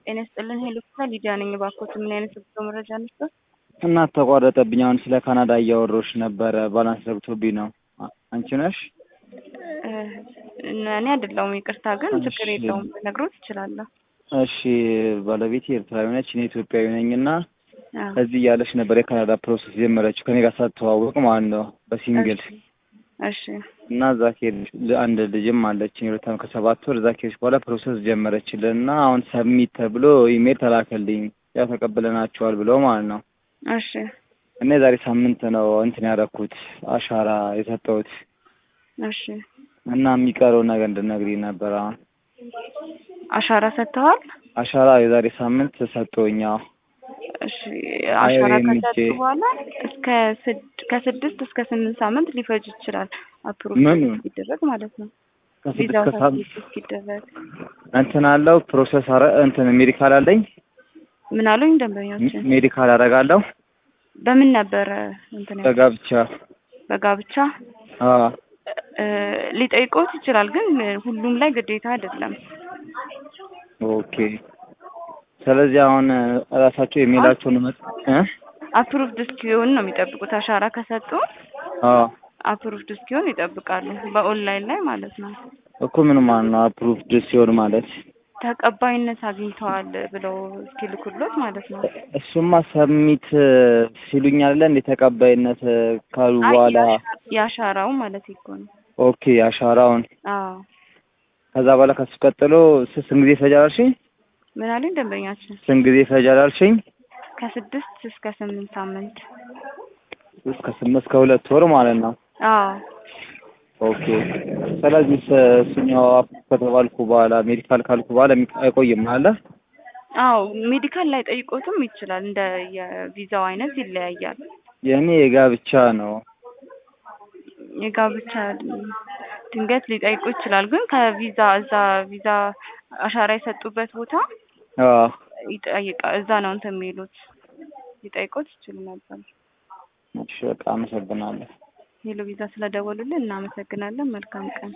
ጤና ይስጥልን ሄሎ ክፍለ ሊዲያ ነኝ። እባክዎት ምን አይነት የጉዞ መረጃ ነበር? እናት ተቋረጠብኝ። አሁን ስለ ካናዳ እያወራሁሽ ነበረ። ባላንስ ዘግቶብኝ ነው። አንቺ ነሽ? እኔ አይደለሁም ይቅርታ። ግን ችግር የለውም ነግሮት ይችላለሁ። እሺ ባለቤቴ ኤርትራዊ ነች፣ እኔ ኢትዮጵያዊ ነኝ እና እዚህ እያለች ነበር የካናዳ ፕሮሰስ ጀመረችው ከኔ ጋር ሳትተዋወቅ ማለት ነው በሲንግል እሺ እና እዛ ከሄድሽ አንድ ልጅም አለችኝ የሁለት ዓመት ከሰባት ወር እዛ ከሄድሽ በኋላ ፕሮሰስ ጀመረችልን እና አሁን ሰብሚት ተብሎ ኢሜል ተላከልኝ ያው ተቀብለናቸዋል ብለው ማለት ነው። እሺ እና የዛሬ ሳምንት ነው እንትን ያደረኩት አሻራ የሰጠሁት እሺ እና የሚቀረው ነገር እንድነግሪኝ ነበር። አሁን አሻራ ሰጥተዋል? አሻራ የዛሬ ሳምንት ሰጠሁኝ። አዎ እሺ አሻራ አይሬ ከሰጡ ሚቼ- በኋላ እስከ ስድ- ከስድስት እስከ ስምንት ሳምንት ሊፈጅ ይችላል። አፕሮቭ ምን? እስኪደረግ ማለት ነው። ከስድስት ቪዛው ከሳምንት ታስይዝ እስኪደረግ እንትን አለው ፕሮሰስ አረ እንትን ሜዲካል አለኝ ምን አሉኝ ደንበኞችን? ሜዲካል አደርጋለሁ በምን ነበረ እንትን ያሉት? በጋብቻ በጋብቻ አዎ እ፣ ሊጠይቆት ይችላል፣ ግን ሁሉም ላይ ግዴታ አይደለም። ኦኬ ስለዚህ አሁን እራሳቸው የሚላቸውን መ እ አፕሩቭድ እስኪሆን ነው የሚጠብቁት። አሻራ ከሰጡ አዎ አፕሩቭድ እስኪሆን ይጠብቃሉ፣ በኦንላይን ላይ ማለት ነው። እኮ ምን ማለት ነው አፕሩቭድ ሲሆን ማለት ተቀባይነት አግኝተዋል ብለው እስኪልኩሎት ማለት ነው። እሱማ ሰሚት ሲሉኝ አለ እንደ ተቀባይነት ካሉ አይ በኋላ የአሻ- የአሻራው ማለት እኮ ነው። ኦኬ አሻራውን አዎ ከዛ በኋላ ከሱ ቀጥሎ ስ- ስንት ጊዜ ይፈጃል አልሽኝ? ምን አለኝ ደንበኛችን? ስንት ጊዜ ይፈጃል አልሽኝ? ከስድስት እስከ ስምንት ሳምንት። እስከ ስምንት እስከ ሁለት ወር ማለት ነው። አዎ ኦኬ ስለዚህ ስ- እሱኛው አፕ ከተባልኩ በኋላ ሜዲካል ካልኩ በኋላ የሚ- አይቆይም አለ አዎ ሜዲካል ላይ ጠይቆትም ይችላል። እንደ የቪዛው አይነት ይለያያል። የእኔ የጋብቻ ነው። የጋብቻ ድንገት ሊጠይቁ ይችላል። ግን ከቪዛ እዛ ቪዛ አሻራ የሰጡበት ቦታ አዎ ይጠይቃ እዛ ነው እንትን የሚሉት ሊጠይቁት ይችሉ ነበር። እሺ በቃ አመሰግናለሁ። ሄሎ ቪዛ ስለደወሉልን እናመሰግናለን። መልካም ቀን